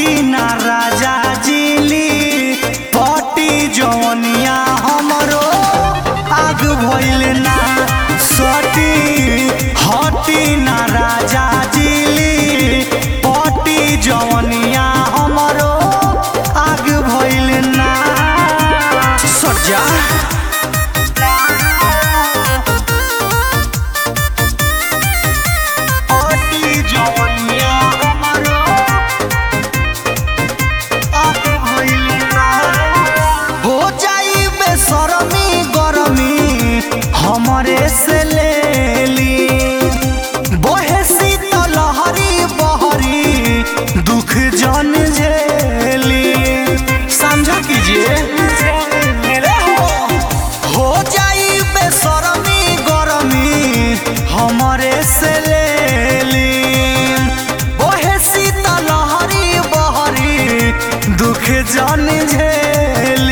ना राजा जिली पटी जवनिया हमरो आग भइल ना सटी हटी ना राजा जिली पटी जवनिया हमरो आग भइल ना सजा पटी जवनिया हमरो आग भइल ना हो जाई बेसरमी गरमी हमरे से लेली बहे शीतल लहरी बहरी दुख जन झेली समझा कीजिए हो जाई बेसरमी गरमी हमरे से लेली बहे शीतल लहरी बहरी दुख जन झेली